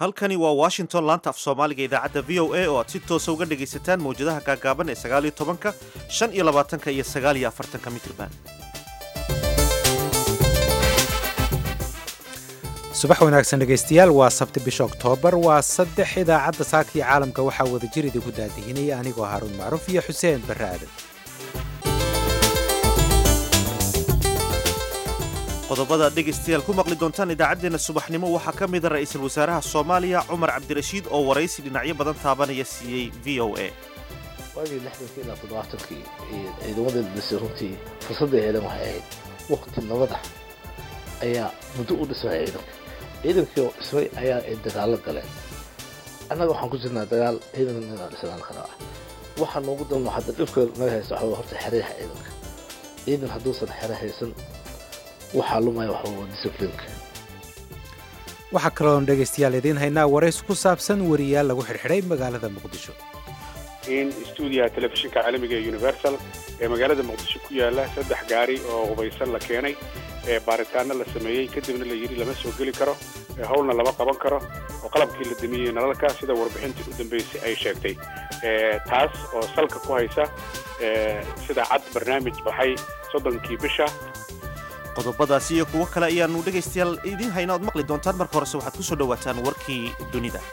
halkani waa washington laanta af soomaaliga idaacadda v o a oo aad si toosa uga dhegaysataan mawjadaha gaagaaban ee sagaaliyo tobanka shan iyo labaatanka iyo sagaaliyo afartanka mitrban subax wanaagsan dhegaystayaal waa sabti bisha oktoobar waa saddex idaacadda saaka iyo caalamka waxaa wada jir idigu daadihinaya anigoo haaruun macruuf iyo xuseen barre aadan qodobada aad dhegaystayaal ku maqli doontaan idaacaddeenna subaxnimo waxaa ka mida ra'iisul wasaaraha soomaaliya cumar cabdirashiid oo waraysi dhinacyo badan taabanaya siiyey v o a waagii lixdankii ilaa toddobaatankii ciidamada dhisay runtii fursadday heleen waxay ahayd waqti nabada ayaa muddo u dhismay ciidanka ciidankii oo dhismay ayaa ay dagaallo galeen annaga waxaan ku jirnaa dagaal ciidanka inaan dhisnaan karaa waxaa noogu danno hadda dhibka naga haysta waxaa horta xereyaha ciidanka ciidan hadduusan xere haysan waxaa lumaya waxa waa disciplinka waxaa kaloon dhegaystayaal idiin haynaa warays ku saabsan wariyaal lagu xidhxidhay magaalada muqdisho in stuudiyaha telefishinka caalamiga ee universal ee magaalada muqdisho ku yaala saddex gaari oo hubaysan la keenay ee baaritaano la sameeyey kadibna la yidhi lama soo geli karo howlna lama qaban karo oo qalabkii la damiyey nalalka sida warbixintii u dambeysay ay sheegtay taas oo salka ku haysa sida cad barnaamij baxay soddonkii bisha qodobadaasi iyo kuwo kale ayaannu dhegaystayaal idiin hayna oad maqli doontaan marka horese waxaad ku soo dhowaataan warkii dunida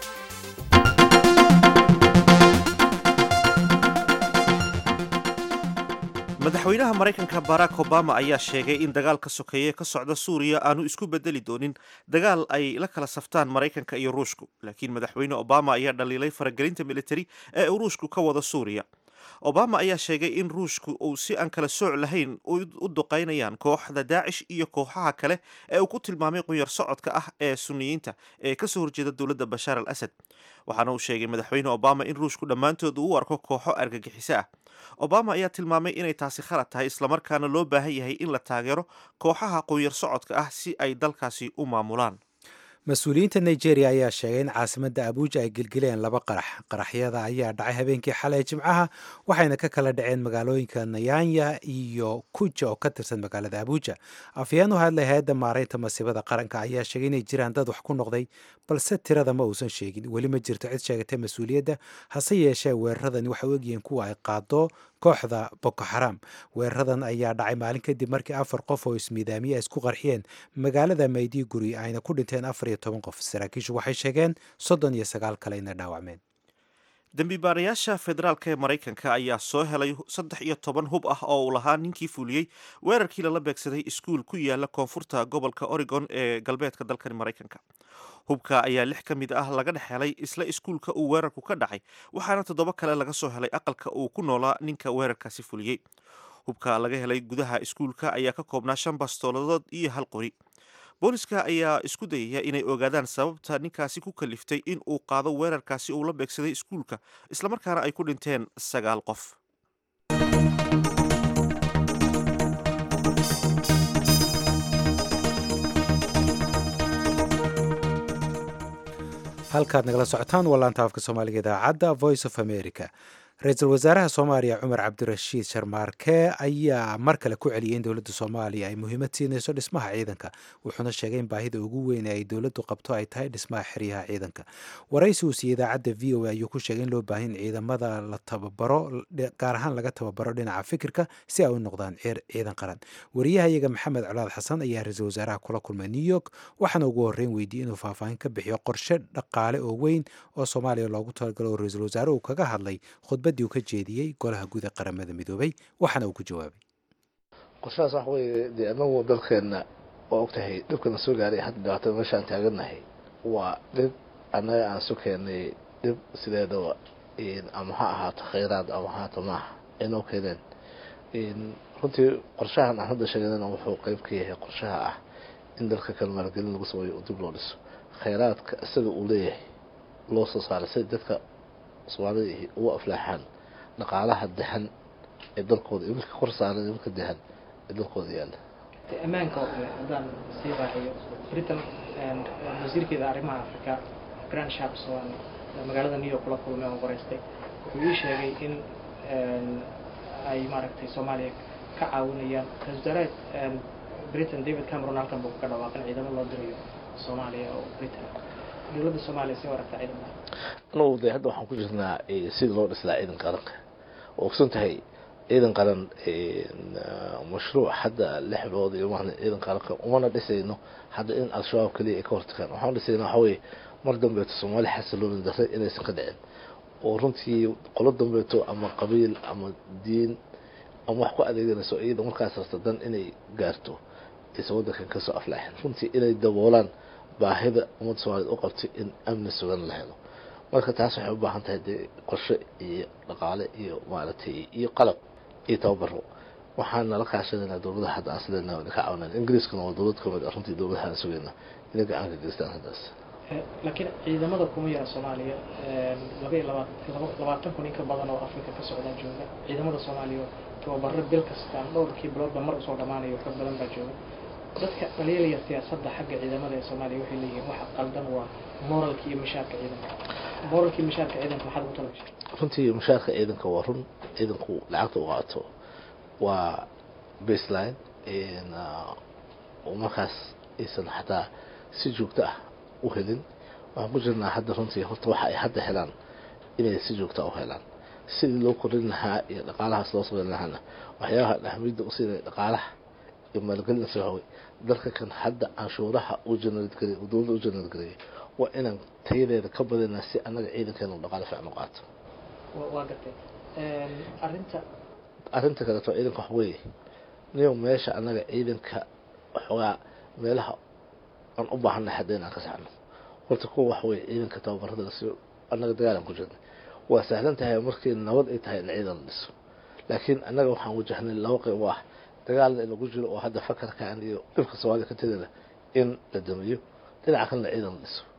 madaxweynaha maraykanka barack obama ayaa sheegay in dagaalka sokeeye ka socda suuriya aanu isku bedeli doonin dagaal ay la kala saftaan maraykanka iyo ruushku laakiin madaxweyne obama ayaa dhaliilay faragelinta militari ee uu ruushku ka wado suuriya obama ayaa sheegay in ruushku uu si aan kala sooc lahayn u duqaynayaan kooxda daacish iyo kooxaha kale ee uu ku tilmaamay qunyar socodka ah ee suniyiinta ee kasoo horjeeda dowladda bashaar al asad waxaana uu sheegay madaxweyne obama in ruushku dhammaantood uu u arko kooxo argagixiso ah obama ayaa tilmaamay inay taasi khalad tahay islamarkaana loo baahan yahay in la taageero kooxaha qunyar socodka ah si ay dalkaasi u maamulaan mas-uuliyiinta nigeria ayaa sheegay in caasimadda abuuja ay gelgeleen laba qarax qaraxyada ayaa dhacay habeenkii xalay jimcaha waxayna ka kala dhaceen magaalooyinka nayanya iyo kuja oo ka tirsan magaalada abuuja afyeen u hadlay hay-adda maaraynta masiibada qaranka ayaa sheegay inay jiraan dad wax ku noqday balse tirada ma uusan sheegin weli ma jirto cid sheegatay mas-uuliyadda hase yeeshee weeraradani waxay u egyihiin kuwa ay qaado kooxda boko xaram weeraradan ayaa dhacay maalin kadib markii afar qof oo ismiidaamiya isku qarxiyeen magaalada mayduguri ayna ku dhinteen afar iyo toban qof saraakiishu waxay sheegeen soddon iyo sagaal kale inay dhaawacmeen dembibaarayaasha federaalka ee maraykanka ayaa soo helay saddex iyo toban hub ah oo uu lahaa ninkii fuuliyey weerarkii lala beegsaday iskuul ku yaala koonfurta gobolka oregon ee galbeedka dalkani maraykanka hubka ayaa lix ka mid ah laga dhex helay isla iskuulka uu weerarku ka dhacay waxaana toddoba kale laga soo helay aqalka uu ku noolaa ninka weerarkaasi fuliyey hubka laga helay gudaha iskuulka ayaa ka koobnaa shan bastooladood iyo hal qori booliska ayaa isku dayaya inay ogaadaan sababta ninkaasi ku kaliftay in uu qaado weerarkaasi uu la beegsaday iskuulka islamarkaana ay ku dhinteen sagaal qof halkaad nagala socotaan waa laanta afka soomaaliga idaacadda voice of america ra-iisul wasaaraha soomaaliya cumar cabdirashiid sharmaarke ayaa mar kale ku celiyay in dowladda soomaaliya ay muhiimad siinayso dhismaha ciidanka wuxuuna sheegay in baahida ugu weyn ee ay dowladdu qabto ay tahay dhismaha xeryaha ciidanka waraysi uu siiyey idaacadda v o a ayuu ku sheegay in loo baahan ciidamada la tababaro gaar ahaan laga tababaro dhinaca fikirka si ay u noqdaan ciidan qaran wariyaha iyaga maxamed colaad xasan ayaa ra-iisul wasaaraha kula kulmay new york waxaana ugu horreyn weydiiyey inuu faahfaahin ka bixiyo qorshe dhaqaale oo weyn oo soomaaliya loogu talagalo oo ra-iisul wasaare uu kaga hadlay khudbadii uu ka jeediyey golaha guud ee qaramada midoobay waxaana uu ku jawaabay qorshahaas waxa weeye dee anagu dalkeenna waa og tahay dhibkana soo gaaray hadda dhibaatada meeshaan taagannahay waa dhib annaga aan su keennay dhib sideedaba ama ha ahaato khayraad ama ahaato maaha aynoo keeneen runtii qorshahan aan hadda sheeganana wuxuu qeyb ka yahay qorshaha ah in dalka kale maalgelin lagu sameeyo oo dib loo dhiso khayraadka isaga uu leeyahay loo soo saaray sida dadka soomaalida ugu aflaaxaan dhaqaalaha dahan ee dalkooda iyo midka kor saaran iyo midka dahan ee dalkooda yaalla ammaanka oo kale haddaan sii raaciyo britain wasiirkeeda arrimaha africa grand sharps oo magaalada new york kula kulmay oo waraystay wuxuu ii sheegay in ay maaragtay soomaaliya ka caawinayaan ra-isul wasaaraha britain david cameron halkan buu kaga dhawaaqin ciidamo loo dirayo soomaaliya oo britain dowladda soomaaliya si aragta ciidamada anugu de hadda waxaan ku jirnaa sidii loo dhislaa ciidan qaranka oo ogsan tahay ciidan qaran mashruuc hadda lix bilood iyo maana ciidan qaranka umana dhisayno hadda in al-shabaab keliya ay ka hortagaan waxaan dhisayna waxa weye mar dambeeto soomaali xasilooni darre inaysan ka dhicin oo runtii qolo dambeeto ama qabiil ama diin ama wax ku adeeganayso iyada markaas rasta dan inay gaarto aysan waddankan kasoo aflaaxin runtii inay daboolaan baahida ummadda soomaaliyed u qabtay in amni sugan la helo marka taas waxay u baahan tahay dee qorshe iyo dhaqaale iyo maaragtay iyo qalab iyo tababaro waxaan nala kaashanaynaa dowladaha hadda aan sideena ka caawinayn ingiriiskana waa dowlad kamid ah runtii dowladaha aan sugayna inay gacan ka geystaan haddaas laakiin ciidamada kuma yara soomaaliya laba iyo laba labaatan kun in ka badan oo afrika ka socdaa jooga ciidamada soomaaliya tababaro bil kastaan dhowrkii biloodba mar usoo dhamaanayo xog badan baa jooga dadka dhaliilaya siyaasadda xagga ciidamada ee soomaaliya waxay leeyihiin waxa qaldan waa moralka iyo mishaarka ciidanka moralka iyo mishaarka ciidanka maxaad ugu talagashay runtii mushaarka ciidanka waa run ciidanku lacagta u qaato waa baseline oo markaas aysan xataa si joogto ah u helin waxaan ku jirnaa hadda runtii horta waxa ay hadda helaan inay si joogto ah u helaan sidii loo korin lahaa iyo dhaqaalahaas loo sameyn lahaana waxyaabaha ahmiyadda u siinaya dhaqaalaha iyo maalgelinasa waxawey dalka kan hadda canshuuraha uu generate gareey uu dowladda u generate gareeyay waa inaan tayadeeda ka badinaa si annaga ciidankeena u dhaqaale fiican u qaato waa gartay arrinta arrinta kaleeto ciidanka wax weeye niyo meesha annaga ciidanka waxoogaa meelaha aan u baahanay hadda inaan ka saxno horta kuwa wax weeye ciidanka tababarada lasiyo annaga dagaalan ku jirnay waa sahlan tahay markii nabad ay tahay in ciidan la dhiso laakiin annaga waxaan wajahnay laba qayb oo ah dagaalna in lagu jiro oo hadda fakarkan iyo dhibka soomaaliya ka tegana in la damiyo dhinaca kalena ciidan la dhiso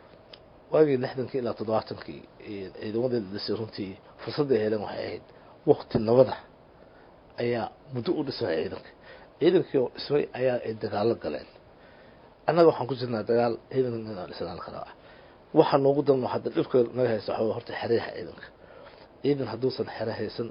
waagii lixdankii ilaa toddobaatankii ciidamadii la dhisay runtii fursadday heleen waxay ahayd wakti nabada ayaa muddo u dhismay ciidanka ciidankii oo dhismay ayaa ay dagaalo galeen annaga waxaan ku jirnaa dagaal ciidanka inaan dhisnaan karaa waxaa noogu danno hadda dhibka naga haysta waxaa horta xereyaha ciidanka ciidan hadduusan xere haysan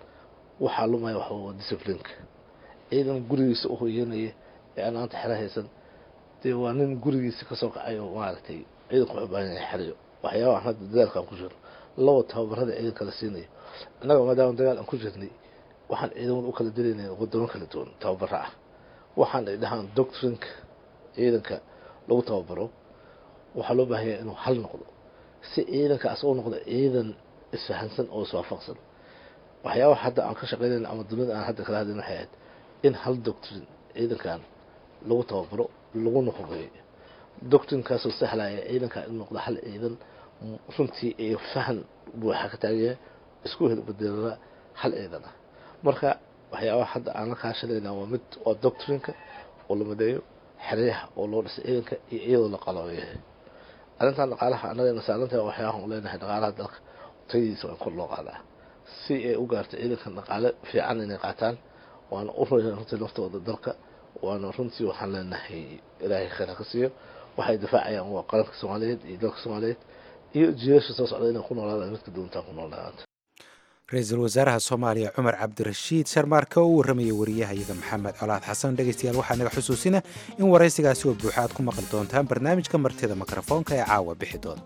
waxaa lumaya waxa waa disciplineka ciidan gurigiisa u hoyanaya ee aan maanta xere haysan dee waa nin gurigiisa kasoo kacay oo maaragtay ciidanku wuxuu baahan yahay xerayo waxyaabaha aan hadda dagaalka aan ku jirno laba tababarada ciidanka la siinayo annaga maadaama dagaal aan ku jirnay waxaan ciidamada u kala dilaynay wadamo kala duwan tababaro ah waxaan ay dhahaan doctrinka ciidanka lagu tababaro waxaa loo baahan yahay inuu hal noqdo si ciidankaas u noqdo ciidan isfahansan oo iswaafaqsan waxyaabaha hadda aan ka shaqeynayna ama dunida aan hadda kala hadlayn waxay ahayd in hal doctrin ciidankan lagu tababaro laguna hubeeyo doctrinkaasoo sahlaya ciidanka in noqdo hal ciidan runtii iyo fahan buuxa ka taagaya isku hel bedelada hal ciidan ah marka waxyaabaha hadda aan la kaashanayna waa mid waa doctrinka oo la madeeyo xeryaha oo loo dhisay ciidanka iyo iyadoo la qalooyahay arrintan dhaqaalaha annaga nasaarantaha waxyaabahan u leenahay dhaqaalaha dalka tayadiisa waa in kor loo qaadaa si ay u gaarto ciidankan dhaqaale fiican inay qaataan waana u royaan runtii naftooda dalka waana runtii waxaan leenahay ilaahay khayr ha ka siiyo waxay difaacayaan waa qaranka soomaaliyeed iyo dalka soomaaliyeed iyo jiilasha soo socda inay ku noolaadaan midka doontaan ku noolaadaanta ra-iisul wasaaraha soomaaliya cumar cabdirashiid sharmaarke oo u warramayay wariyahayaga maxamed colaad xasan dhegaystayaal waxaa naga xusuusina in waraysigaasi oo buuxa aad ku maqli doontaan barnaamijka martida mikrofoonka ee caawa bixi doona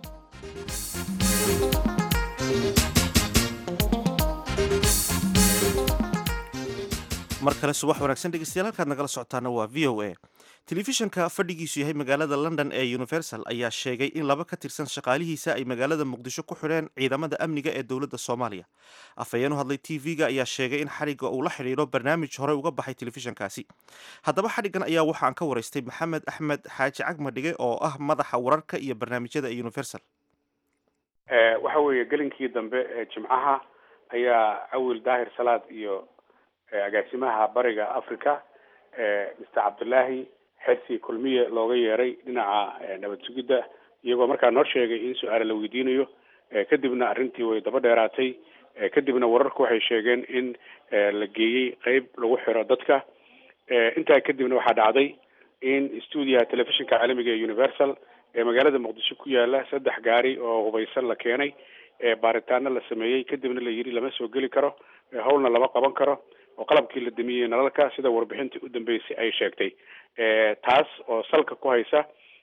mar kale subax wanaagsan dhegeystayaal halkaad nagala socotaana waa v o a telefishanka fadhigiisu yahay magaalada london ee universal ayaa sheegay in laba ka tirsan shaqaalihiisa ay magaalada muqdisho ku xidheen ciidamada amniga ee dowladda soomaaliya afhayeen u hadlay t v-ga ayaa sheegay in xadhigga uu la xidhiidho barnaamij horey uga baxay telefishankaasi haddaba xadhiggan ayaa waxa aan ka waraystay maxamed axmed xaaji cagmadhige oo ah madaxa wararka iyo barnaamijyada ee universal waxa weeye gelinkii dambe ee jimcaha ayaa cawil daahir salaad iyo agaasimaha bariga africa mr cabdullaahi xersi kulmiye looga yeeray dhinaca nabad sugidda iyagoo markaa noo sheegay in su-aale la weydiinayo kadibna arrintii way daba dheeraatay kadibna wararku waxay sheegeen in la geeyey qeyb lagu xiro dadka intaa kadibna waxaa dhacday in stuudiyaha telefishinka caalamiga ee universal ee magaalada muqdisho ku yaala saddex gaari oo hubaysan la keenay baaritaano la sameeyey kadibna la yidhi lama soo geli karo howlna lama qaban karo oo qalabkii la damiyey nalalka sida warbixintii u dambeysay ay sheegtay taas oo salka ku haysa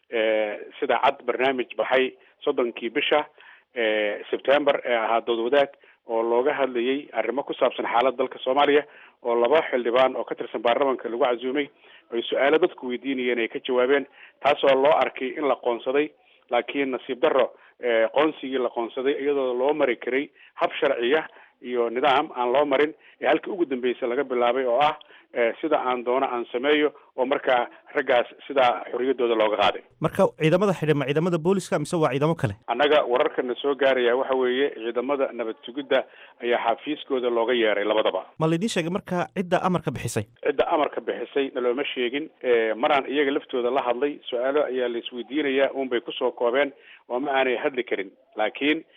sida cad barnaamij baxay soddonkii bisha sebtember ee ahaa dood wadaag oo looga hadlayay arrimo ku saabsan xaaladda dalka soomaaliya oo laba xildhibaan oo ka tirsan baarlamanka lagu casuumay ay su-aalo dadku weydiinayeen ay ka jawaabeen taasoo loo arkay in la qoonsaday laakiin nasiib darro qoonsigii la qoonsaday iyadoo loo mari karay hab sharciya iyo nidaam aan loo marin ee halkii ugu dambeysa laga bilaabay oo ah sida aan doono aan sameeyo oo markaa raggaas sidaa xorriyaddooda looga qaaday marka ciidamada xidhan ma ciidamada booliska mise waa ciidamo kale annaga wararkana soo gaaraya waxa weeye ciidamada nabad sugidda ayaa xafiiskooda looga yeeray labadaba ma laydin sheegay marka cidda amarka bixisay cidda amarka bixisay nalooma sheegin maraan iyaga laftooda la hadlay su-aalo ayaa la isweydiinayaa unbay kusoo koobeen oo ma aanay hadli karin laakiin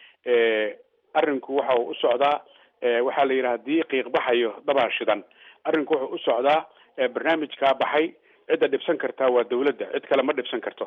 arrinku waxa uu u socdaa waxaa la yidhaha haddii qiiq baxayo dabaa shidan arrinku wuxuu u socdaa barnaamijkaa baxay cidda dhibsan kartaa waa dawladda cid kale ma dhibsan karto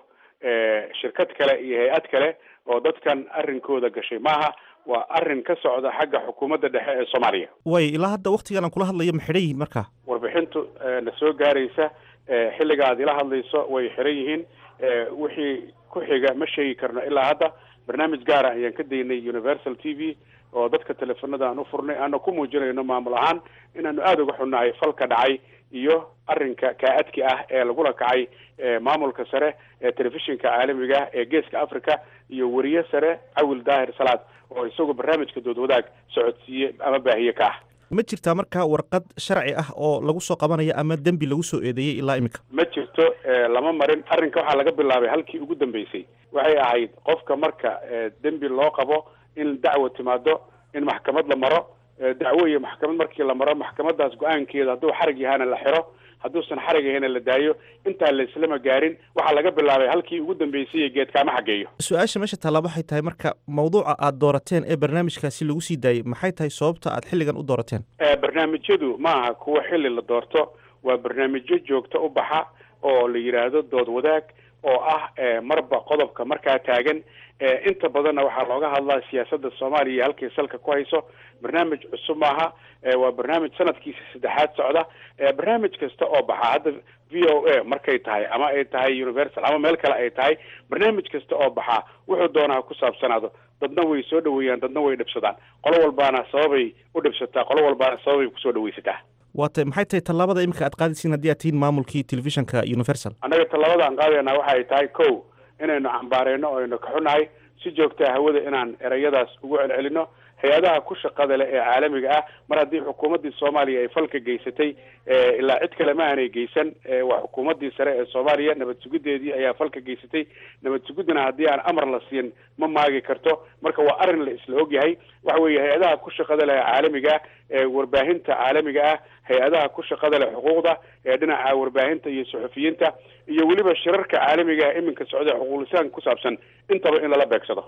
shirkad kale iyo hay-ad kale oo dadkan arrinkooda gashay maaha waa arrin ka socda xagga xukuumadda dhexe ee soomaaliya way ilaa hadda waktigan aan kula hadlayo ma xidhan yihiin marka warbixintu na soo gaaraysa xilliga aad ila hadlayso way xiran yihiin wixii ku xiga ma sheegi karno ilaa hadda barnaamij gaara ayaan ka daynay universal t v oo dadka teleefanada aan u furnay aana ku muujinayno maamul ahaan inaanu aada uga xunnahay falka dhacay iyo arrinka kaa-adki ah ee lagula kacay maamulka sare ee telefishinka caalamiga ah ee geeska africa iyo weriye sare cawil daahir salaad oo isagu barnaamijka dood wadaag socodsiiye ama baahiye ka ah ma jirtaa marka warqad sharci ah oo lagu soo qabanayo ama dembi lagu soo eedeeyey ilaa iminka ma jirto lama marin arrinka waxaa laga bilaabay halkii ugu dambeysay waxay ahayd qofka marka dembi loo qabo in dacwo timaado in maxkamad la maro dacwo iyo maxkamad markii la maro maxkamadaas go-aankeeda hadduu xarig yahana la xiro hadduusan xarig yahana la daayo intaan la islama gaarin waxaa laga bilaabay halkii ugu dambeysay geedkaama xageeyo su-aasha meesha taallaa waxay tahay marka mawduuca aad doorateen ee barnaamijkaasi lagu sii daayey maxay tahay sababta aad xilligan u doorateen barnaamijyadu ma aha kuwa xilli la doorto waa barnaamijyo joogto u baxa oo la yidhaahdo dood wadaag oo ah marba qodobka markaa taagan inta badanna waxaa looga hadlaa siyaasadda soomaaliya iyo halkay salka ku hayso barnaamij cusub maaha waa barnaamij sanadkiisa saddexaad socda barnaamij kasta oo baxa hadda v o a markay tahay ama ay tahay universal ama meel kale ay tahay barnaamij kasta oo baxaa wuxuu doonaa ku saabsanaado dadna way soo dhaweeyaan dadna way dhibsadaan qolo walbaana sababay u dhibsataa qolo walbaana sababay kusoo dhaweysataa waata maxay tahay tallaabada iminka aad qaadaysiin haddii aad tihiin maamulkii telefishinka universal annaga tallaabada aan qaadaynaa waxa ay tahay ko inaynu cambaareyno o aynu kaxunahay si joogtaa hawada inaan ereyadaas ugu celcelino hay-adaha ku shaqada leh ee caalamiga ah mar haddii xukuumaddii soomaaliya ay falka geysatay ilaa cid kale ma aanay geysan waa xukuumaddii sare ee soomaaliya nabad sugiddeedii ayaa falka geysatay nabad sugiddana haddii aan amar la siin ma maagi karto marka waa arrin la isla ogyahay waxa weeye hay-adaha ku shaqada leh ee caalamiga ah ee warbaahinta caalamiga ah hay-adaha ku shaqada leh xuquuqda ee dhinaca warbaahinta iyo suxufiyiinta iyo weliba shirarka caalamiga ah iminka socda xuquuqlisaanka ku saabsan intaba in lala beegsado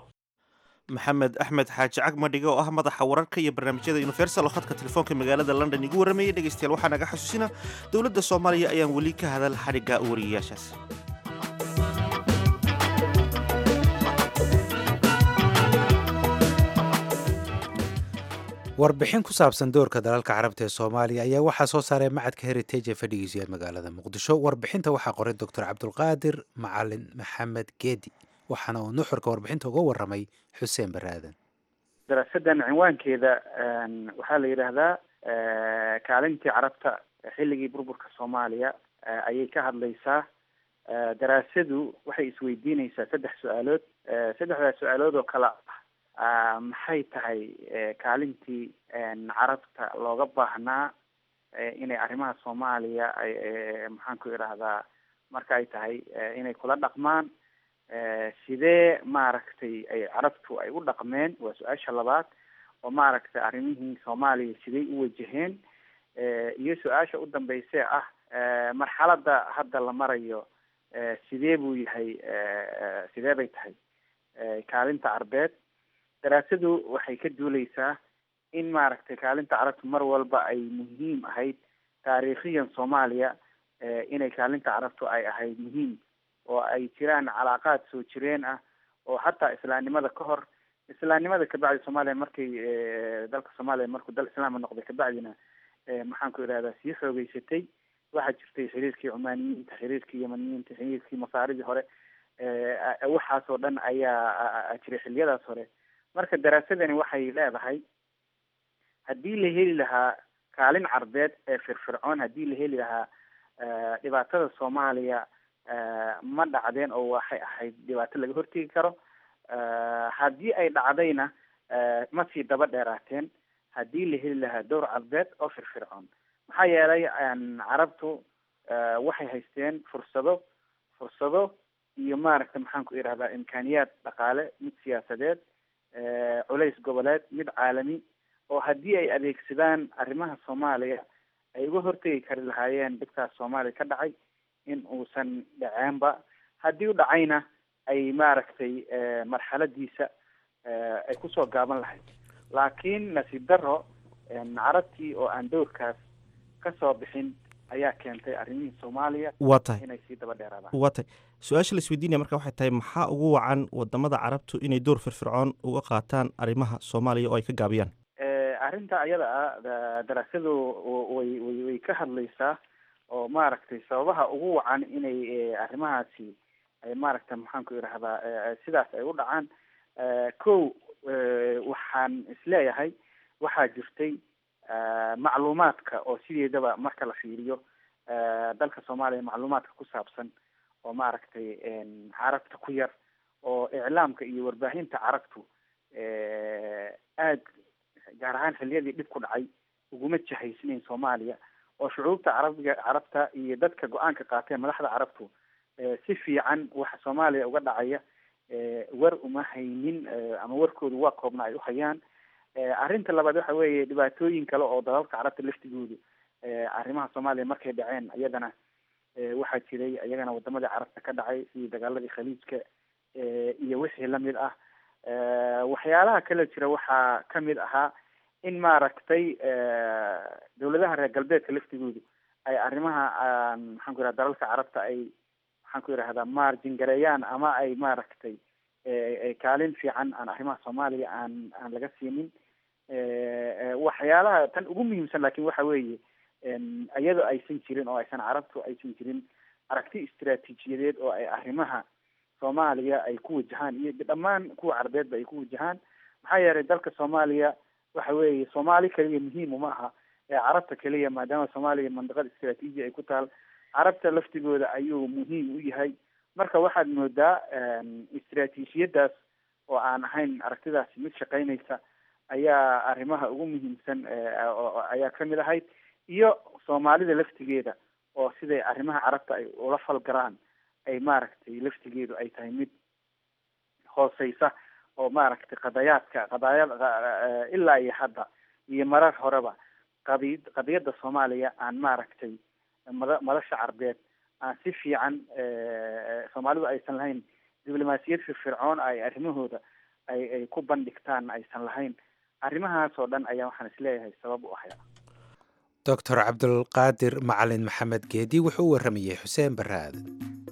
maxamed axmed xaaji cagmadhiga oo ah madaxa wararka iyo barnaamijyada universal oo khadka telefoonka magaalada london igu warramayay dhegeystayaal waxaa naga xasuusina dowladda soomaaliya ayaan weli ka hadal xadhigga wariyayaashaas warbixin ku saabsan doorka dalalka carabta ee soomaaliya ayaa waxaa soo saaray macadka heritage ee fadhigiisu yahay magaalada muqdisho warbixinta waxaa qoray doctor cabdulqaadir macalin maxamed geedi waxaana uu nuxurka warbixinta uga waramay xuseen baraaden daraasadan cinwaankeeda waxaa la yidhaahdaa kaalintii carabta xilligii burburka soomaaliya ayay ka hadlaysaa daraasadu waxay isweydiinaysaa saddex su-aalood saddexdaas su-aalood oo kale ah maxay tahay kaalintii carabta looga baahnaa inay arrimaha soomaaliya ay maxaan ku idhaahdaa marka ay tahay inay kula dhaqmaan sidee maaragtay ay carabtu ay u dhaqmeen waa su-aasha labaad oo maaragtay arrimihii soomaaliya siday u wajaheen iyo su-aasha u dambeysee ah marxaladda hadda la marayo sidee buu yahay sidee bay tahay kaalinta carbeed daraasadu waxay ka duuleysaa in maaragtay kaalinta carabtu mar walba ay muhiim ahayd taariikhiyan soomaaliya inay kaalinta carabtu ay ahayd muhiim oo ay jiraan calaaqaad soo jireen ah oo hataa islaamnimada ka hor islaamnimada kabacdi soomaaliya markay dalka soomaaliya markuu dal islaama noqday kabacdina maxaan ku idhahdaa sii xoogeysatay waxaa jirtay xiriirkii cumaaniyiinta xiriirkii yamaniyiinta xiriirkii masaaridii hore waxaasoo dhan ayaa jiray xiliyadaas hore marka daraasadani waxay leedahay haddii la heli lahaa kaalin carbeed ee firfircoon haddii la heli lahaa dhibaatada soomaaliya ma dhacdeen oo waxay ahayd dhibaato laga hortegi karo haddii ay dhacdayna ma sii daba dheeraateen haddii la heli lahaa dowr carbeed oo firfircoon maxaa yeelay carabtu waxay haysteen fursado fursado iyo maaragta maxaan ku irahdaa imkaaniyaad dhaqaale mid siyaasadeed culays goboleed mid caalami oo haddii ay adeegsadaan arrimaha soomaaliya ay uga hortegi kari lahaayeen dhibkaas soomaaliya ka dhacay in uusan dhaceenba haddii u dhacayna ay maaragtay marxaladiisa ay kusoo gaaban lahayd laakiin nasiib daro carabtii oo aan dowrkaas kasoo bixin ayaa keentay arrimihii soomaaliya waa tahay inay sii daba dheeraadaan waa tahay su-aasha la isweydiinaya marka waxay tahay maxaa ugu wacan wadamada carabtu inay door firfircoon uga qaataan arrimaha soomaaliya oo ay ka gaabiyaan arrinta ayada ah daraasadu way way way ka hadlaysaa oo maaragtay sababaha ugu wacan inay arrimahaasi ay maaragta maxaan ku idhahdaa sidaas ay u dhacaan kow waxaan isleeyahay waxaa jirtay macluumaadka oo sideedaba marka la fiiriyo dalka soomaaliya macluumaadka ku saabsan oo maaragtay carabta ku yar oo iclaamka iyo warbaahinta carabtu aad gaar ahaan xiliyadii dhib ku dhacay uguma jahaysnayn soomaaliya oo shucuubta carabiga carabta iyo dadka go-aanka qaateen madaxda carabtu si fiican waxa soomaaliya uga dhacaya war uma haynin ama warkoodu waa koobna ay uhayaan arrinta labaad waxa weeye dhibaatooyin kale oo dalalka carabta laftigoodu arrimaha soomaaliya markay dhaceen iyadana waxaa jiray iyagana wadamadii carabta ka dhacay sidii dagaaladii khaliijka iyo wixii lamid ah waxyaalaha kale jira waxaa kamid ahaa in maaragtay dawladaha reer galbeedka laftigoodu ay arrimaha maxaan ku yidhaha dalalka carabta ay maxaan ku yidhahdaa margin gareeyaan ama ay maaragtay kaalin fiican aan arrimaha soomaaliya aan aan laga siinin waxyaalaha tan ugu muhiimsan lakin waxa weeye iyadoo aysan jirin oo aysan carabtu aysan jirin aragti istraatiijiyadeed oo ay arrimaha soomaaliya ay ku wajahaan iyo dhammaan kuwa carbeedba ay ku wajahaan maxaa yeelay dalka soomaaliya waxa weeye soomaali keliya muhiim uma aha ee carabta keliya maadaama soomaaliya mandiqada istraatiiji ay ku taal carabta laftigooda ayuu muhiim u yahay marka waxaad moodaa istraatiijiyadaas oo aan ahayn aragtidaasi mid shaqeynaysa ayaa arrimaha ugu muhiimsan ayaa kamid ahayd iyo soomaalida laftigeeda oo siday arrimaha carabta ay ula falgaraan ay maaragtay laftigeedu ay tahay mid hooseysa oo maaragtay qadayaadka qadaayada ilaa iyo hadda iyo marar horeba qadi qadiyadda soomaaliya aan maaragtay mada madasha carbeed aan si fiican soomaalidu aysan lahayn diblomaasiyad firfircoon ay arrimahooda ay ay ku bandhigtaan aysan lahayn arrimahaas oo dhan ayaa waxaan isleeyahay sabab u ahaya doctor cabdulqaadir macalin maxamed geedi wuxuu u waramayey xuseen barre aadan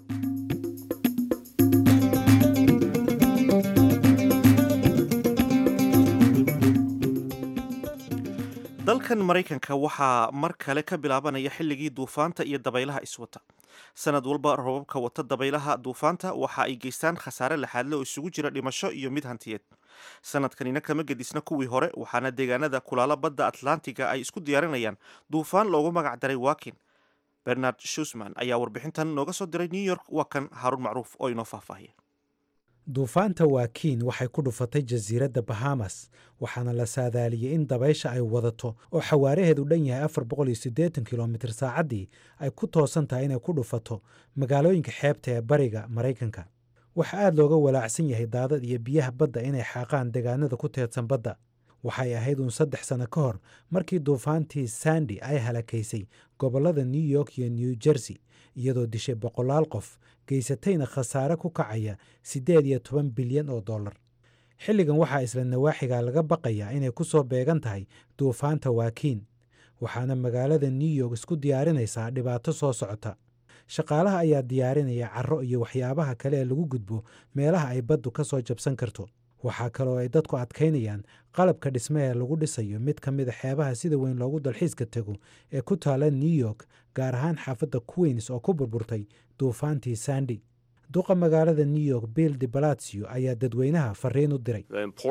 dalkan maraykanka waxaa mar kale ka bilaabanaya xilligii duufaanta iyo dabaylaha iswata sanad walba robabka wata dabaylaha duufaanta waxa ay geystaan khasaare laxaadle oo isugu jira dhimasho iyo mid hantiyeed sanadkanina kama gedisna kuwii hore waxaana deegaanada kulaalo badda atlantiga ay isku diyaarinayaan duufaan loogu magac daray wakin bernard shusman ayaa warbixintan nooga soo diray new york waa kan haaruun macruuf oo inoo faahfaahiya duufaanta waakiin waxay ku dhufatay jasiiradda bahamas waxaana la saadaaliyey in dabaysha ay wadato oo xawaaraheedu dhan yahay afar boqol iyo siddeetan kilomitir saacaddii ay ku toosan tahay inay ku dhufato magaalooyinka xeebta ee bariga maraykanka waxa aad looga walaacsan yahay daadad iyo biyaha badda inay xaaqaan deegaanada ku teedsan badda waxay ahayd uun saddex sanno ka hor markii duufaantii sandi ay halakaysay gobollada new york iyo new jersey iyadoo dishay boqolaal qof geysatayna khasaare ku kacaya siddeed iyo toban bilyan oo dollar xilligan waxaa isla nawaaxiga laga baqayaa inay ku soo beegan tahay duufaanta waakiin waxaana magaalada new york isku diyaarinaysaa dhibaato soo socota shaqaalaha ayaa diyaarinaya carro iyo waxyaabaha kale ee lagu gudbo meelaha ay baddu ka soo jabsan karto waxaa kaloo ay dadku adkaynayaan qalabka dhisme ee lagu dhisayo mid ka mida xeebaha sida weyn loogu dalxiiska tego ee ku taala new york gaar ahaan xaafadda queens oo ku burburtay duufaantii sandi duqa magaalada new york bill de balatsio ayaa dadweynaha fariin u diray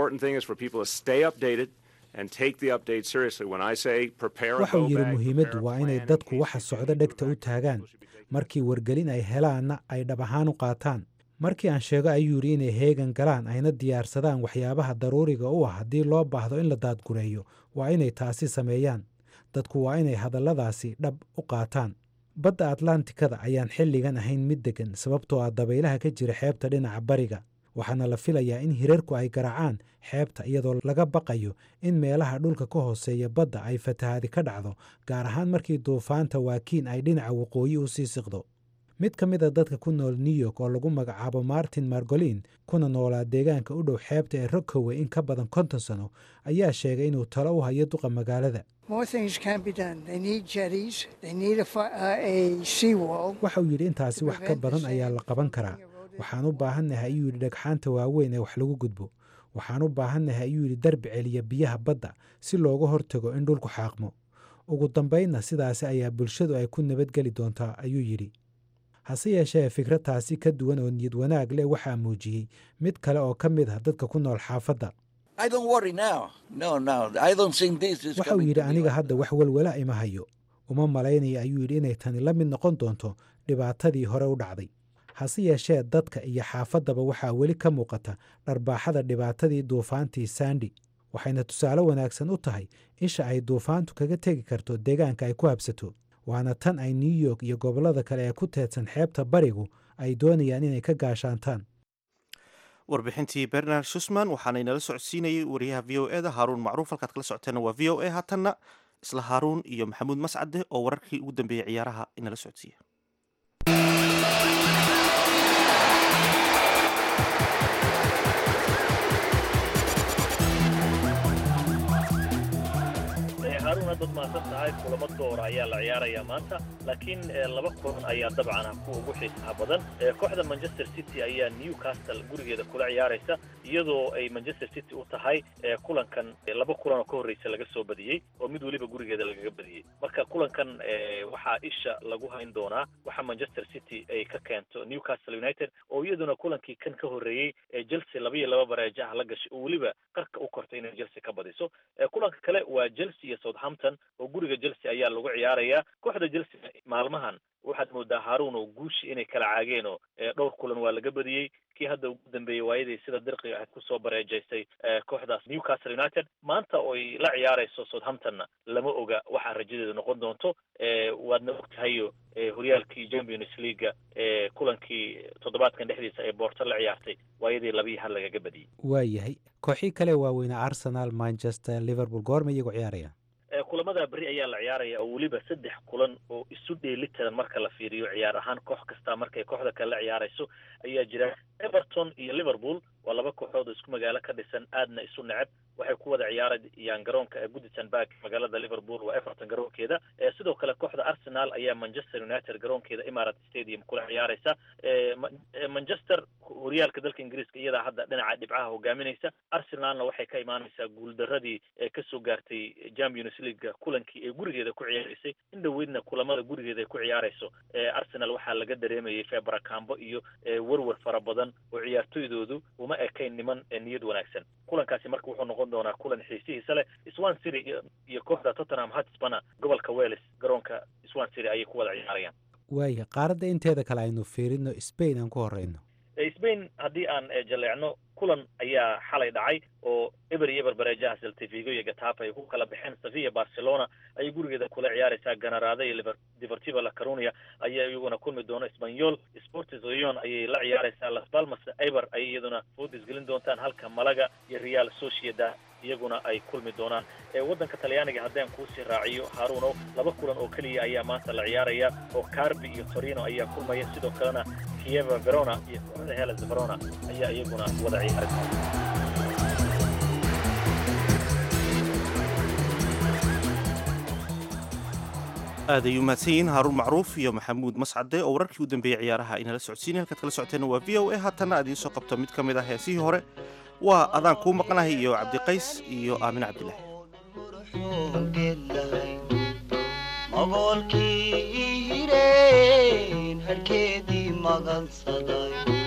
waxau yidhi muhiimaddu waa inay dadku waxa socdo dhegta u taagaan markii wargelin ay helaanna ay dhab ahaan u qaataan markii aan sheego ayuu yidhi inay heegan galaan ayna diyaarsadaan waxyaabaha daruuriga u ah haddii loo baahdo in la daadgureeyo waa inay taasi sameeyaan dadku waa inay hadalladaasi dhab u qaataan badda atlantikada ayaan xilligan ahayn mid deggan sababtoo ah dabaylaha ka jira xeebta dhinaca bariga waxaana la filayaa in hirarku ay garaacaan xeebta iyadoo laga baqayo in meelaha dhulka ka hooseeya badda ay fatahaadi ka dhacdo gaar ahaan markii duufaanta waakiin ay dhinaca waqooyi u sii siqdo mid ka mid a dadka ku nool new york oo lagu magacaabo martin margolin kuna noolaa deegaanka u dhow xeebta ee rockoway in ka badan konton sano ayaa sheegay inuu talo u hayo duqa magaalada waxauu yidhi intaasi wax ka badan ayaa la qaban karaa waxaan u baahannahay ayuu yidhi dhagxaanta waaweyn ee wax lagu gudbo waxaan u baahannahay ayuu yidhi darbi celiya biyaha badda si looga hortago in dhulku xaaqmo ugu dambaynna sidaasi ayaa bulshadu ay ku nabadgeli doontaa ayuu yidhi hase yeeshee fikradtaasi ka duwan oo niyad wanaag leh waxaa muujiyey mid kale oo ka mid ah dadka ku nool xaafadda waxauu yidhi aniga hadda wax walwala ima hayo uma malaynaya ayuu yidhi inay tani la mid noqon doonto dhibaatadii hore u dhacday hase yeeshee dadka iyo xaafaddaba waxaa weli ka muuqata dharbaaxada dhibaatadii duufaantii sandi waxayna tusaale wanaagsan u tahay isha ay duufaantu kaga tegi karto deegaanka ay ku habsato waana tan ay new york iyo gobollada kale ee ku teedsan xeebta barigu ay doonayaan inay ka gaashaantaan warbixintii bernard shusman waxaana inala socodsiinayay wariyaha v o e da haaruun macruuf halkaad kala socoteena waa v o e haatanna isla haaruun iyo maxamuud mascade oo wararkii ugu dambeeyey ciyaaraha inala socodsiiya haruun haddaad mahadsan tahay kulamo doora ayaa la ciyaarayaa maanta laakiin laba kulan ayaa dabcan ah kuwa ugu xiisaha badan kooxda manchester city ayaa newcastle gurigeeda kula ciyaaraysa iyadoo ay manchester city u tahay kulankan laba kulan oo ka horreysa laga soo badiyey oo mid weliba gurigeeda lagaga badiyey marka kulankan waxaa isha lagu hayn doonaa waxa manchester city ay ka keento newcastle united oo iyaduna kulankii kan ka horreeyey chelsea laba iyo laba bareejo ah la gashay oo weliba qarka u kortay inay chelsea ka badiso kulanka kale waa chelsea iyo southampton oo guriga chelsea ayaa lagu ciyaarayaa kooxda chelsea maalmahan waxaad moodaa haruun oo guushi inay kala caageen oo dhowr kulan waa laga badiyey kii hadda ugu dambeeyey waayadii sida dirqiga ahayd kusoo bareejaysay kooxdaas newcastle united maanta oo ay la ciyaarayso southamptonna lama oga waxaa rajadeedu noqon doonto waadna og tahayo horyaalkii champions leaga kulankii toddobaadkan dhexdiisa ee boorto la ciyaartay waayadii labii hal lagaga badiyey waayahay kooxii kale waaweynaa arsenal manchester liverpool goorma iyagoo ciyaaraya kulamada beri ayaa la ciyaaraya oo weliba saddex kulan oo isu dheelitiran marka la fiiriyo ciyaar ahaan koox kasta markay kooxda kale la ciyaarayso ayaa jira everton iyo liverpool waa laba kooxood oo isku magaalo ka dhisan aadna isu neceb waxay ku wada ciyaarayaan garoonka goodison park magaalada liverpool waa everton garoonkeeda sidoo kale kooxda arsenal ayaa manchester united garoonkeeda imarat stadium kula ciyaaraysa manchester horyaalka dalka ingiriiska iyadaa hadda dhinaca dhibcaha hogaaminaysa arsenalna waxay ka imaanaysaa guuldaradii kasoo gaartay champions league kulankii ee gurigeeda ku ciyaaraysay in dhoweydna kulamada gurigeeda ay ku ciyaarayso arsenal waxaa laga dareemayay febrakambo iyo werwer fara badan oo ciyaartoydoodu uma ekayn niman niyad wanaagsan kulankaasi marka wuxuu noqon doonaa kulan xiisihiisa leh swan city iyo kooxda tottenham hotspana gobolka wales garoonka swan city ayay ku wada ciyaarayaan waaya qaaradda inteeda kale aynu fiirino spain aan ku horeyno spain haddii aan jaleecno kulan ayaa xalay dhacay oo eber iyo eber bareejaha seltivigo iyo gatafa ay ku kala baxeen sevilla barcelona ayay gurigeeda kula ciyaaraysaa ganaraada iyo deportiva la carunia ayaa iyaguna kulmi doona spanyol sportis leon ayay la ciyaaraysaa las palmas eber ayay iyaduna foodis gelin doontaan halka malaga iyo real sociedad iyaguna ay kulmi doonaan waddanka talyaaniga haddaan kuusii raaciyo haruuno laba kulan oo keliya ayaa maanta la ciyaaraya oo carbi iyo torino ayaa kulmaya sidoo kalena kieva verona iyo kooxda helas verona ayaa iyaguna wada ciyaaraysa aad ay u mahadsan yihiin haaruun macruuf iyo maxamuud mascade oo wararkii u dambeeyey ciyaaraha inala socodsiinay halkaad kala socoteena waa v o a haatanna aad idiin soo qabto mid ka mid ah heesihii hore waa adaan kuu maqnahay iyo cabdiqays iyo aamin cabdilaahi magoolkii hireen harkeedii magansaday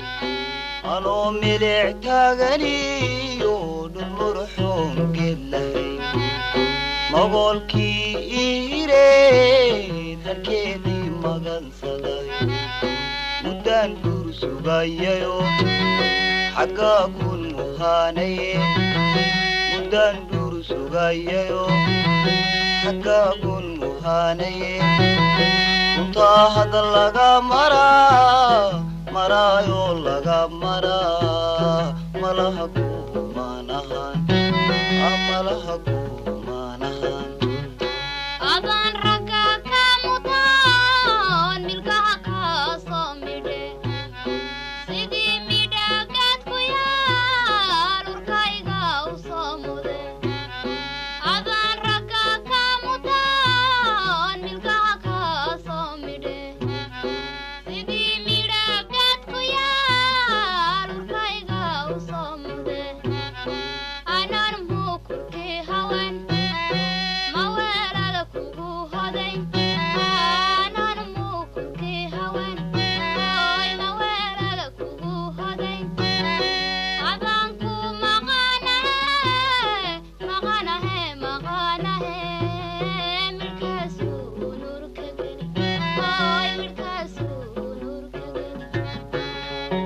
anoo milic taaganiyo dhulmurxoon geed lahayn mogoolkii iireed halkeedii magansaday muddaan guur sugayayo xaggaa kun muhaanaye muddaan guur sugayayo xaggaa kun muhaanaye runtaa hadda laga maraa maraayoo laga maraa malaha kumaanahan malaha kumaanahan adaan ragga ka mutaan milkaha kaasoo midhe sidii midhagaad ku yaal urkayga u soo mude adaan ragga ka mutaan milkaha kaasoo midhe sidii midhagaad ku yaal urkayga u soo mude anaan muukurkii hawen maweelada kugu hoday aanan muukurkii hawen oy maweelada kugu hoday adaan ku maqanahe maqanahe maqanahe midhkaasuu nuurka geli oy midhkaasuu nuurka geli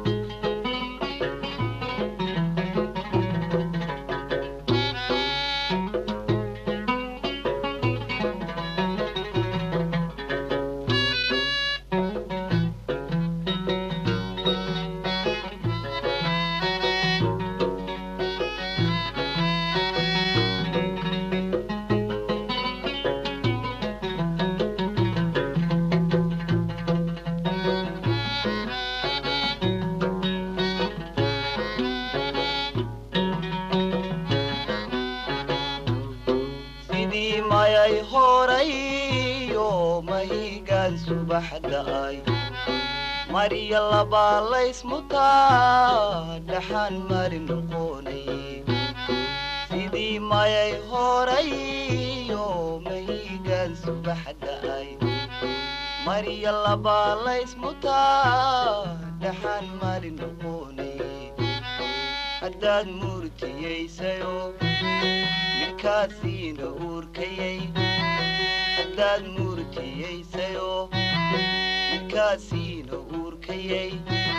sidii mayay horayo mahigaan subaxda ay marya labaa laysmutaa dhaxaan mari noqonaye sidii mayay horayo mahigaan subaxda ay marya labaa laysmutaa dhaxaan mari noqonaye haddaad murtiyaysayo midkaasiina uurkayay haddaad murtiyaysayo midkaasiina uurkayay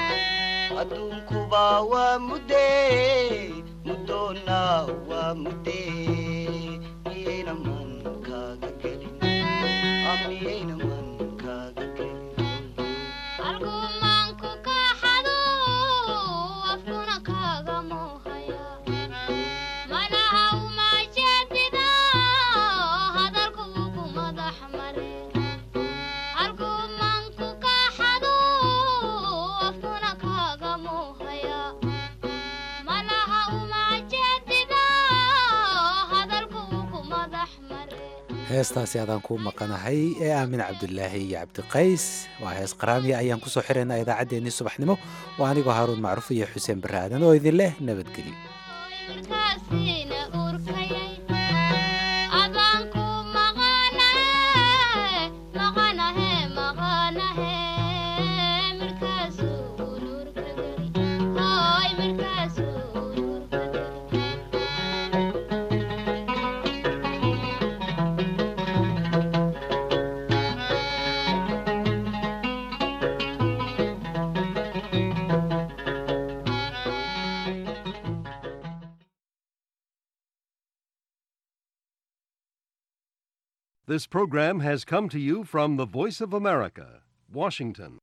adduunkubaa waa muddee muddoonnaa waa muddee miyayna man kaaga gelin Ah, miyayna man kaaga gelin argumaanku ka xado afkuna kaga muuhaya manaha umajeedida hadalku ugu madax mare argumaanku ka xado afkuna kaga muuhaya manaha umajeedida hadalku ugu madax mare heestaasi adaan kuu maqanahay ee aamin cabdulaahi iyo cabdiqays waa hees qaraamiya ayaan kusoo xiraynaa idaacaddeenii subaxnimo waa anigoo haaruun macruuf iyo xuseen barre aadan oo idin leh nabadgelyo midkaasiina uurkayay adaan ku maqanahe maqanahe maqanahe midkaasuu nuurka geli hoy midkaasuu nuurka geli This program has come to you from the Voice of America, Washington.